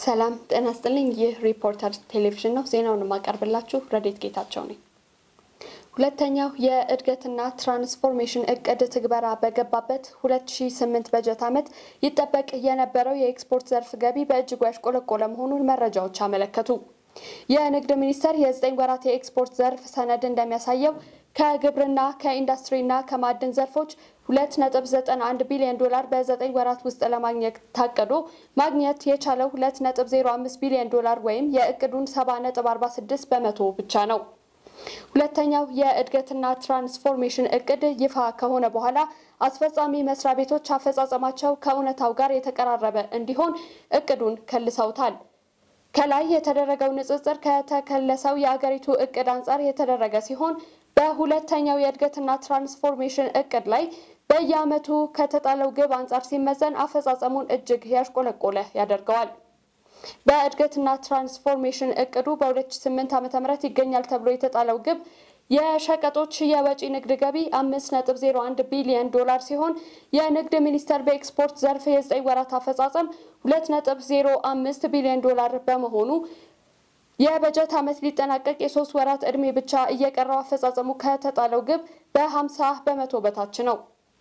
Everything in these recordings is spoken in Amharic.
ሰላም ጤና ይስጥልኝ። ይህ ሪፖርተር ቴሌቪዥን ነው። ዜናውን የማቀርብላችሁ ረዴት ጌታቸው ነኝ። ሁለተኛው የእድገትና ትራንስፎርሜሽን እቅድ ትግበራ በገባበት 2008 በጀት ዓመት ይጠበቅ የነበረው የኤክስፖርት ዘርፍ ገቢ በእጅጉ ያሽቆለቆለ መሆኑን መረጃዎች አመለከቱ። የንግድ ሚኒስቴር የዘጠኝ ወራት የኤክስፖርት ዘርፍ ሰነድ እንደሚያሳየው ከግብርና ከኢንዱስትሪና ከማዕድን ዘርፎች 2.91 ቢሊዮን ዶላር በዘጠኝ ወራት ውስጥ ለማግኘት ታቅዶ ማግኘት የቻለው 2.05 ቢሊዮን ዶላር ወይም የእቅዱን 70.46 በመቶ ብቻ ነው። ሁለተኛው የእድገትና ትራንስፎርሜሽን እቅድ ይፋ ከሆነ በኋላ አስፈጻሚ መስሪያ ቤቶች አፈጻጸማቸው ከእውነታው ጋር የተቀራረበ እንዲሆን እቅዱን ከልሰውታል። ከላይ የተደረገው ንጽጽር ከተከለሰው የአገሪቱ እቅድ አንጻር የተደረገ ሲሆን በሁለተኛው የእድገትና ትራንስፎርሜሽን እቅድ ላይ በየዓመቱ ከተጣለው ግብ አንጻር ሲመዘን አፈጻጸሙን እጅግ ያሽቆለቆለ ያደርገዋል። በእድገትና ትራንስፎርሜሽን እቅዱ በ2008 ዓ.ም ይገኛል ተብሎ የተጣለው ግብ የሸቀጦች የወጪ ንግድ ገቢ 5.01 ቢሊዮን ዶላር ሲሆን የንግድ ሚኒስቴር በኤክስፖርት ዘርፍ የዘጠኝ ወራት አፈጻጸም 2.05 ቢሊዮን ዶላር በመሆኑ የበጀት ዓመት ሊጠናቀቅ የሶስት ወራት ዕድሜ ብቻ እየቀረው አፈጻጸሙ ከተጣለው ግብ በ50 በመቶ በታች ነው።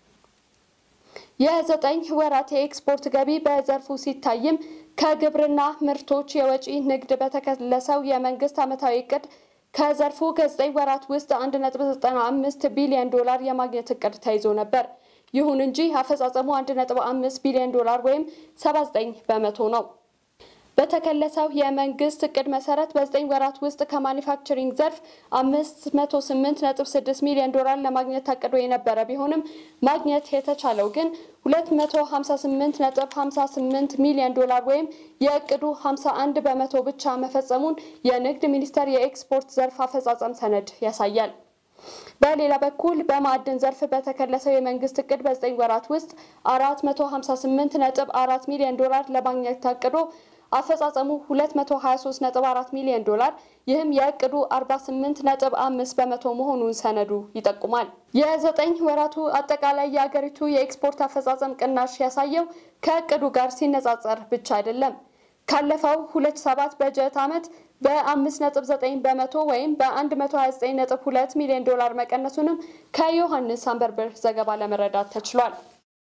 የዘጠኝ ወራት የኤክስፖርት ገቢ በዘርፉ ሲታይም ከግብርና ምርቶች የወጪ ንግድ በተከለሰው የመንግስት ዓመታዊ እቅድ ከዘርፉ ከዘጠኝ ወራት ውስጥ 1.95 ቢሊዮን ዶላር የማግኘት እቅድ ተይዞ ነበር። ይሁን እንጂ አፈጻጸሙ 1.5 ቢሊዮን ዶላር ወይም 79 በመቶ ነው። በተከለሰው የመንግስት እቅድ መሰረት በዘጠኝ ወራት ውስጥ ከማኒፋክቸሪንግ ዘርፍ 508.6 ሚሊዮን ዶላር ለማግኘት ታቅዶ የነበረ ቢሆንም ማግኘት የተቻለው ግን 258.58 ሚሊዮን ዶላር ወይም የእቅዱ 51 በመቶ ብቻ መፈጸሙን የንግድ ሚኒስቴር የኤክስፖርት ዘርፍ አፈጻጸም ሰነድ ያሳያል። በሌላ በኩል በማዕድን ዘርፍ በተከለሰው የመንግስት እቅድ በዘጠኝ ወራት ውስጥ 458.4 ሚሊዮን ዶላር ለማግኘት ታቅዶ አፈጻጸሙ 223.4 ሚሊዮን ዶላር ይህም የእቅዱ 48.5 በመቶ መሆኑን ሰነዱ ይጠቁማል። የዘጠኝ ወራቱ አጠቃላይ የአገሪቱ የኤክስፖርት አፈጻጸም ቅናሽ ያሳየው ከእቅዱ ጋር ሲነጻጸር ብቻ አይደለም። ካለፈው 27 በጀት ዓመት በ5.9 በመቶ ወይም በ129.2 ሚሊዮን ዶላር መቀነሱንም ከዮሐንስ አንበርብር ዘገባ ለመረዳት ተችሏል።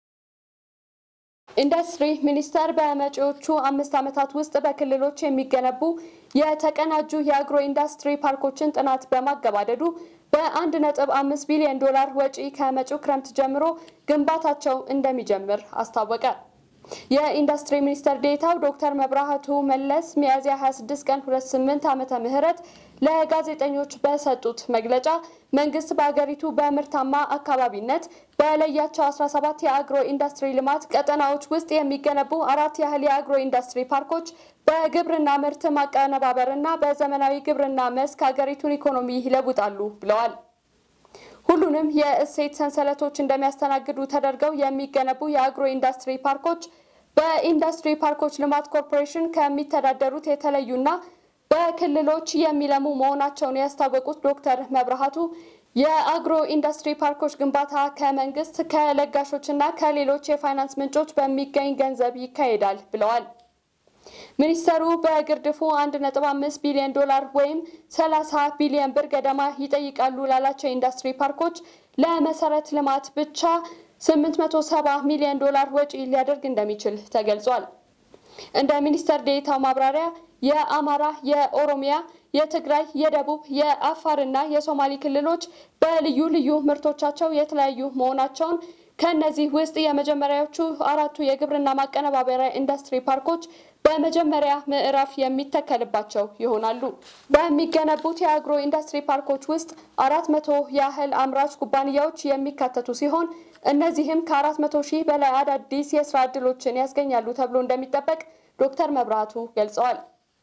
ኢንዱስትሪ ሚኒስቴር በመጪዎቹ አምስት ዓመታት ውስጥ በክልሎች የሚገነቡ የተቀናጁ የአግሮ ኢንዱስትሪ ፓርኮችን ጥናት በማገባደዱ በአንድ ነጥብ አምስት ቢሊዮን ዶላር ወጪ ከመጪው ክረምት ጀምሮ ግንባታቸው እንደሚጀምር አስታወቀ። የኢንዱስትሪ ሚኒስትር ዴኤታው ዶክተር መብራህቱ መለስ ሚያዝያ 26 ቀን 28 ዓመተ ምህረት ለጋዜጠኞች በሰጡት መግለጫ መንግስት በሀገሪቱ በምርታማ አካባቢነት በለያቸው 17 የአግሮ ኢንዱስትሪ ልማት ቀጠናዎች ውስጥ የሚገነቡ አራት ያህል የአግሮ ኢንዱስትሪ ፓርኮች በግብርና ምርት ማቀነባበርና በዘመናዊ ግብርና መስክ ሀገሪቱን ኢኮኖሚ ይለውጣሉ ብለዋል። ሁሉንም የእሴት ሰንሰለቶች እንደሚያስተናግዱ ተደርገው የሚገነቡ የአግሮ ኢንዱስትሪ ፓርኮች በኢንዱስትሪ ፓርኮች ልማት ኮርፖሬሽን ከሚተዳደሩት የተለዩና በክልሎች የሚለሙ መሆናቸውን ያስታወቁት ዶክተር መብርሃቱ የአግሮ ኢንዱስትሪ ፓርኮች ግንባታ ከመንግስት ከለጋሾችና ከሌሎች የፋይናንስ ምንጮች በሚገኝ ገንዘብ ይካሄዳል ብለዋል። ሚኒስተሩ በግርድፉ 1.5 ቢሊዮን ዶላር ወይም 30 ቢሊዮን ብር ገደማ ይጠይቃሉ ላላቸው ኢንዱስትሪ ፓርኮች ለመሰረት ልማት ብቻ 870 ሚሊዮን ዶላር ወጪ ሊያደርግ እንደሚችል ተገልጿል። እንደ ሚኒስተር ዴኤታው ማብራሪያ የአማራ፣ የኦሮሚያ፣ የትግራይ፣ የደቡብ፣ የአፋርና የሶማሌ ክልሎች በልዩ ልዩ ምርቶቻቸው የተለያዩ መሆናቸውን ከእነዚህ ውስጥ የመጀመሪያዎቹ አራቱ የግብርና ማቀነባበሪያ ኢንዱስትሪ ፓርኮች በመጀመሪያ ምዕራፍ የሚተከልባቸው ይሆናሉ። በሚገነቡት የአግሮ ኢንዱስትሪ ፓርኮች ውስጥ አራት መቶ ያህል አምራች ኩባንያዎች የሚካተቱ ሲሆን እነዚህም ከአራት መቶ ሺህ በላይ አዳዲስ የስራ ዕድሎችን ያስገኛሉ ተብሎ እንደሚጠበቅ ዶክተር መብራቱ ገልጸዋል።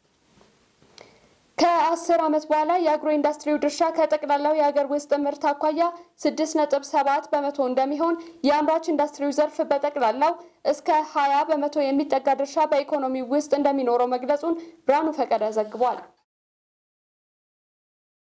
ከአስር ዓመት በኋላ የአግሮ ኢንዱስትሪው ድርሻ ከጠቅላላው የሀገር ውስጥ ምርት አኳያ ስድስት ነጥብ ሰባት በመቶ እንደሚሆን የአምራች ኢንዱስትሪው ዘርፍ በጠቅላላው እስከ ሀያ በመቶ የሚጠጋ ድርሻ በኢኮኖሚ ውስጥ እንደሚኖረው መግለጹን ብርሃኑ ፈቀደ ዘግቧል።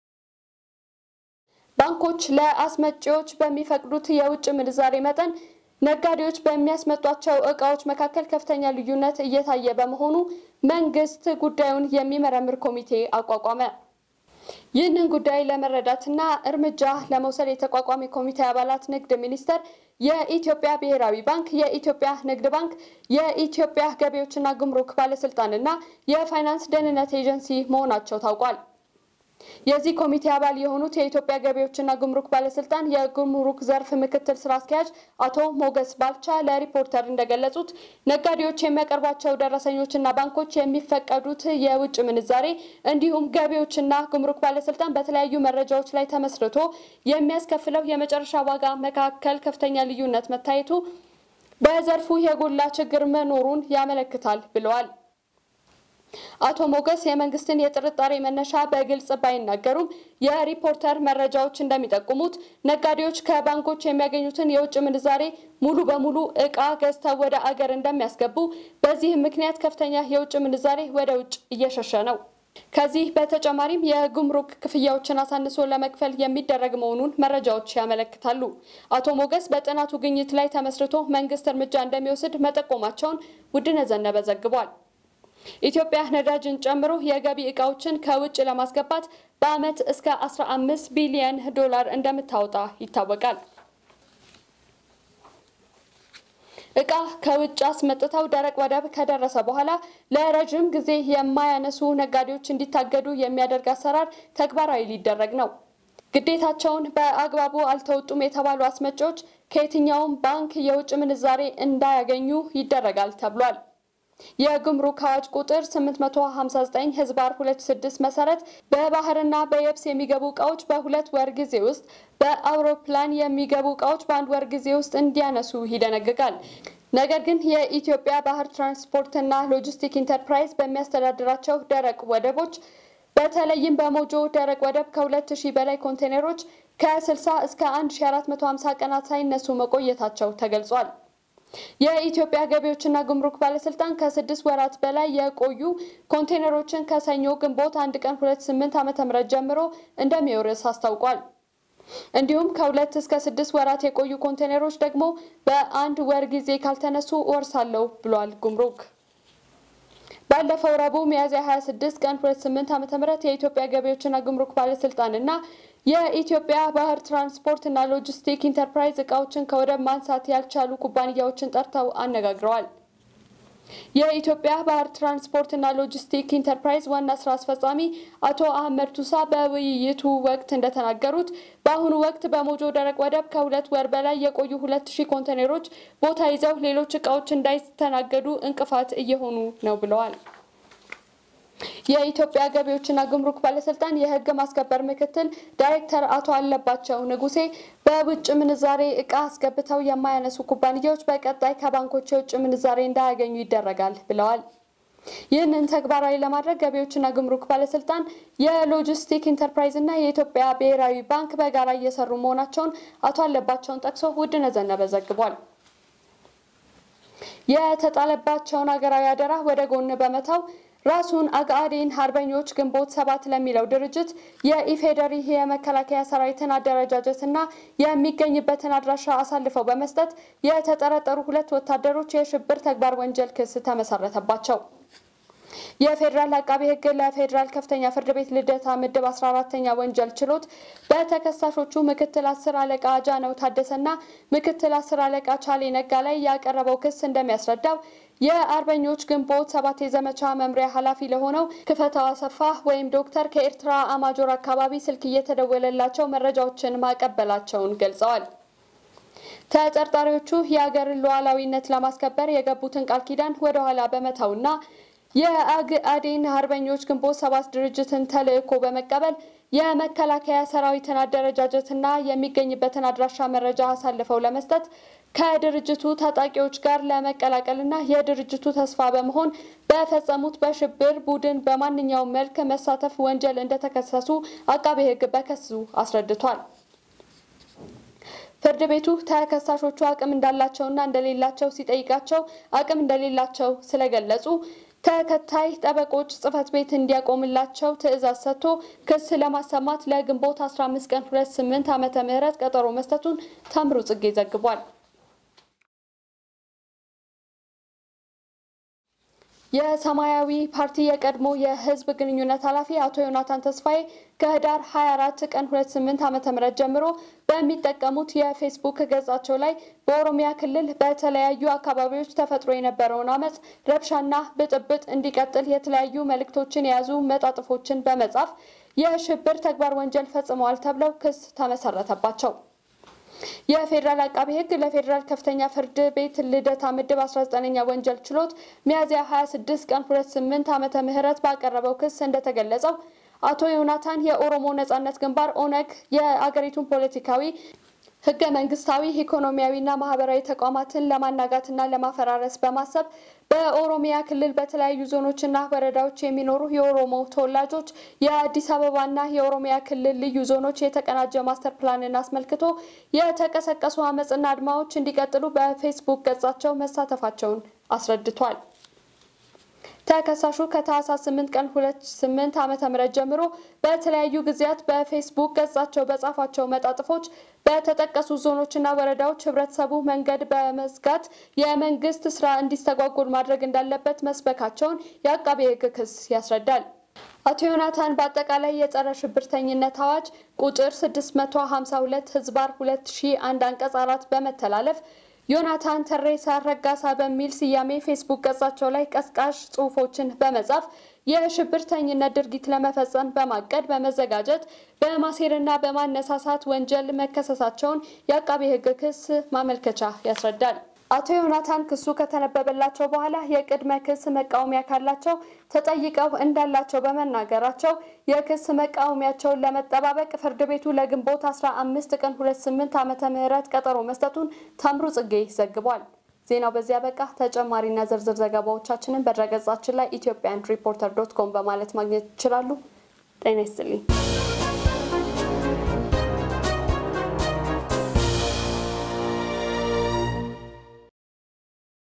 ባንኮች ለአስመጪዎች በሚፈቅዱት የውጭ ምንዛሬ መጠን ነጋዴዎች በሚያስመጧቸው እቃዎች መካከል ከፍተኛ ልዩነት እየታየ በመሆኑ መንግስት ጉዳዩን የሚመረምር ኮሚቴ አቋቋመ። ይህንን ጉዳይ ለመረዳትና እርምጃ ለመውሰድ የተቋቋመ ኮሚቴ አባላት ንግድ ሚኒስቴር፣ የኢትዮጵያ ብሔራዊ ባንክ፣ የኢትዮጵያ ንግድ ባንክ፣ የኢትዮጵያ ገቢዎችና ጉምሩክ ባለስልጣንና የፋይናንስ ደህንነት ኤጀንሲ መሆናቸው ታውቋል። የዚህ ኮሚቴ አባል የሆኑት የኢትዮጵያ ገቢዎችና ጉምሩክ ባለስልጣን የጉምሩክ ዘርፍ ምክትል ስራ አስኪያጅ አቶ ሞገስ ባልቻ ለሪፖርተር እንደገለጹት ነጋዴዎች የሚያቀርቧቸው ደረሰኞችና ባንኮች የሚፈቀዱት የውጭ ምንዛሬ እንዲሁም ገቢዎችና ጉምሩክ ባለስልጣን በተለያዩ መረጃዎች ላይ ተመስርቶ የሚያስከፍለው የመጨረሻ ዋጋ መካከል ከፍተኛ ልዩነት መታየቱ በዘርፉ የጎላ ችግር መኖሩን ያመለክታል ብለዋል። አቶ ሞገስ የመንግስትን የጥርጣሬ መነሻ በግልጽ ባይናገሩም የሪፖርተር መረጃዎች እንደሚጠቁሙት ነጋዴዎች ከባንኮች የሚያገኙትን የውጭ ምንዛሬ ሙሉ በሙሉ እቃ ገዝተው ወደ አገር እንደሚያስገቡ፣ በዚህም ምክንያት ከፍተኛ የውጭ ምንዛሬ ወደ ውጭ እየሸሸ ነው። ከዚህ በተጨማሪም የጉምሩክ ክፍያዎችን አሳንሶ ለመክፈል የሚደረግ መሆኑን መረጃዎች ያመለክታሉ። አቶ ሞገስ በጥናቱ ግኝት ላይ ተመስርቶ መንግስት እርምጃ እንደሚወስድ መጠቆማቸውን ውድነህ ዘነበ ዘግቧል። ኢትዮጵያ ነዳጅን ጨምሮ የገቢ እቃዎችን ከውጭ ለማስገባት በዓመት እስከ 15 ቢሊዮን ዶላር እንደምታወጣ ይታወቃል። እቃ ከውጭ አስመጥተው ደረቅ ወደብ ከደረሰ በኋላ ለረጅም ጊዜ የማያነሱ ነጋዴዎች እንዲታገዱ የሚያደርግ አሰራር ተግባራዊ ሊደረግ ነው። ግዴታቸውን በአግባቡ አልተወጡም የተባሉ አስመጪዎች ከየትኛውም ባንክ የውጭ ምንዛሬ እንዳያገኙ ይደረጋል ተብሏል። የጉምሩክ አዋጅ ቁጥር 859 ህዝባር 26 መሰረት በባህርና በየብስ የሚገቡ እቃዎች በሁለት ወር ጊዜ ውስጥ በአውሮፕላን የሚገቡ እቃዎች በአንድ ወር ጊዜ ውስጥ እንዲያነሱ ይደነግጋል። ነገር ግን የኢትዮጵያ ባህር ትራንስፖርትና ሎጂስቲክ ኢንተርፕራይዝ በሚያስተዳድራቸው ደረቅ ወደቦች በተለይም በሞጆ ደረቅ ወደብ ከ2000 በላይ ኮንቴነሮች ከ60 እስከ 1450 ቀናት ሳይነሱ መቆየታቸው ተገልጿል። የኢትዮጵያ ገቢዎችና ጉምሩክ ባለስልጣን ከስድስት ወራት በላይ የቆዩ ኮንቴነሮችን ከሰኞ ግንቦት አንድ ቀን 28 ዓ.ም ጀምሮ እንደሚወርስ አስታውቋል። እንዲሁም ከሁለት እስከ ስድስት ወራት የቆዩ ኮንቴነሮች ደግሞ በአንድ ወር ጊዜ ካልተነሱ እወርሳለሁ ብሏል ጉምሩክ። ባለፈው ረቡዕ ሚያዝያ 26 ቀን 28 ዓ.ም የኢትዮጵያ ገቢዎችና ጉምሩክ ባለስልጣንና የኢትዮጵያ ባህር ትራንስፖርት እና ሎጂስቲክ ኢንተርፕራይዝ እቃዎችን ከወደብ ማንሳት ያልቻሉ ኩባንያዎችን ጠርተው አነጋግረዋል። የኢትዮጵያ ባህር ትራንስፖርት እና ሎጂስቲክ ኢንተርፕራይዝ ዋና ስራ አስፈጻሚ አቶ አህመድ ቱሳ በውይይቱ ወቅት እንደተናገሩት በአሁኑ ወቅት በሞጆ ደረቅ ወደብ ከሁለት ወር በላይ የቆዩ ሁለት ሺህ ኮንቴነሮች ቦታ ይዘው ሌሎች እቃዎች እንዳይስተናገዱ እንቅፋት እየሆኑ ነው ብለዋል። የኢትዮጵያ ገቢዎችና ጉምሩክ ባለስልጣን የሕግ ማስከበር ምክትል ዳይሬክተር አቶ አለባቸው ንጉሴ በውጭ ምንዛሬ እቃ አስገብተው የማያነሱ ኩባንያዎች በቀጣይ ከባንኮች የውጭ ምንዛሬ እንዳያገኙ ይደረጋል ብለዋል። ይህንን ተግባራዊ ለማድረግ ገቢዎችና ጉምሩክ ባለስልጣን፣ የሎጂስቲክ ኢንተርፕራይዝ እና የኢትዮጵያ ብሔራዊ ባንክ በጋራ እየሰሩ መሆናቸውን አቶ አለባቸውን ጠቅሶ ውድነህ ዘነበ ዘግቧል። የተጣለባቸውን ሀገራዊ አደራ ወደ ጎን በመተው ራሱን አግአዴን አርበኞች ግንቦት ሰባት ለሚለው ድርጅት የኢፌዴሪ የመከላከያ ሰራዊትን አደረጃጀትና የሚገኝበትን አድራሻ አሳልፈው በመስጠት የተጠረጠሩ ሁለት ወታደሮች የሽብር ተግባር ወንጀል ክስ ተመሰረተባቸው። የፌዴራል አቃቢ ሕግ ለፌዴራል ከፍተኛ ፍርድ ቤት ልደታ ምድብ 14ተኛ ወንጀል ችሎት በተከሳሾቹ ምክትል አስር አለቃ አጃነው ታደሰና ምክትል አስር አለቃ ቻሌ ነጋ ላይ ያቀረበው ክስ እንደሚያስረዳው የአርበኞች ግንቦት ሰባት የዘመቻ መምሪያ ኃላፊ ለሆነው ክፈታው አሰፋ ወይም ዶክተር ከኤርትራ አማጆር አካባቢ ስልክ እየተደወለላቸው መረጃዎችን ማቀበላቸውን ገልጸዋል። ተጠርጣሪዎቹ የአገርን ሉዓላዊነት ለማስከበር የገቡትን ቃል ኪዳን ወደኋላ በመተውና የአግአዴን አርበኞች ግንቦት ሰባት ድርጅትን ተልዕኮ በመቀበል የመከላከያ ሰራዊትን አደረጃጀትና የሚገኝበትን አድራሻ መረጃ አሳልፈው ለመስጠት ከድርጅቱ ታጣቂዎች ጋር ለመቀላቀልና የድርጅቱ ተስፋ በመሆን በፈጸሙት በሽብር ቡድን በማንኛውም መልክ መሳተፍ ወንጀል እንደተከሰሱ አቃቤ ሕግ በክሱ አስረድቷል። ፍርድ ቤቱ ተከሳሾቹ አቅም እንዳላቸውና እንደሌላቸው ሲጠይቃቸው አቅም እንደሌላቸው ስለገለጹ ተከታይ ጠበቆች ጽሕፈት ቤት እንዲያቆምላቸው ትዕዛዝ ሰጥቶ ክስ ለማሰማት ለግንቦት 15 ቀን 28 ዓመተ ምህረት ቀጠሮ መስጠቱን ታምሩ ጽጌ ዘግቧል። የሰማያዊ ፓርቲ የቀድሞ የህዝብ ግንኙነት ኃላፊ አቶ ዮናታን ተስፋዬ ከህዳር 24 ቀን 28 ዓ.ም ጀምሮ በሚጠቀሙት የፌስቡክ ገጻቸው ላይ በኦሮሚያ ክልል በተለያዩ አካባቢዎች ተፈጥሮ የነበረውን አመፅ፣ ረብሻና ብጥብጥ እንዲቀጥል የተለያዩ መልእክቶችን የያዙ መጣጥፎችን በመጻፍ የሽብር ተግባር ወንጀል ፈጽመዋል ተብለው ክስ ተመሰረተባቸው። የፌዴራል አቃቢ ህግ ለፌዴራል ከፍተኛ ፍርድ ቤት ልደታ ምድብ 19ኛ ወንጀል ችሎት ሚያዝያ 26 ቀን 28 ዓመተ ምህረት ባቀረበው ክስ እንደተገለጸው አቶ ዮናታን የኦሮሞ ነጻነት ግንባር ኦነግ የአገሪቱን ፖለቲካዊ ህገ መንግስታዊ ኢኮኖሚያዊና ማህበራዊ ተቋማትን ለማናጋትና ለማፈራረስ በማሰብ በኦሮሚያ ክልል በተለያዩ ዞኖችና ወረዳዎች የሚኖሩ የኦሮሞ ተወላጆች የአዲስ አበባና የኦሮሚያ ክልል ልዩ ዞኖች የተቀናጀ ማስተር ፕላንን አስመልክቶ የተቀሰቀሱ አመፅና አድማዎች እንዲቀጥሉ በፌስቡክ ገጻቸው መሳተፋቸውን አስረድቷል። ተከሳሹ ከታህሳስ 8 ቀን 28 ዓመተ ምህረት ጀምሮ በተለያዩ ጊዜያት በፌስቡክ ገጻቸው በጻፏቸው መጣጥፎች በተጠቀሱ ዞኖችና ወረዳዎች ህብረተሰቡ መንገድ በመዝጋት የመንግስት ስራ እንዲስተጓጎል ማድረግ እንዳለበት መስበካቸውን የአቃቤ ህግ ክስ ያስረዳል። አቶ ዮናታን በአጠቃላይ የጸረ ሽብርተኝነት አዋጅ ቁጥር 652 ህዝባር 2001 አንቀጽ አራት በመተላለፍ ዮናታን ተሬሳ ረጋሳ በሚል ስያሜ ፌስቡክ ገጻቸው ላይ ቀስቃሽ ጽሁፎችን በመጻፍ የሽብርተኝነት ድርጊት ለመፈጸም በማቀድ በመዘጋጀት በማሴርና በማነሳሳት ወንጀል መከሰሳቸውን የአቃቤ ህግ ክስ ማመልከቻ ያስረዳል። አቶ ዮናታን ክሱ ከተነበበላቸው በኋላ የቅድመ ክስ መቃወሚያ ካላቸው ተጠይቀው እንዳላቸው በመናገራቸው የክስ መቃወሚያቸውን ለመጠባበቅ ፍርድ ቤቱ ለግንቦት 15 ቀን 28 ዓመተ ምህረት ቀጠሮ መስጠቱን ታምሩ ጽጌ ዘግቧል። ዜናው በዚያ በቃ። ተጨማሪና ዝርዝር ዘገባዎቻችንን በድረገጻችን ላይ ኢትዮጵያን ሪፖርተር ዶት ኮም በማለት ማግኘት ይችላሉ። ጤና ይስጥልኝ።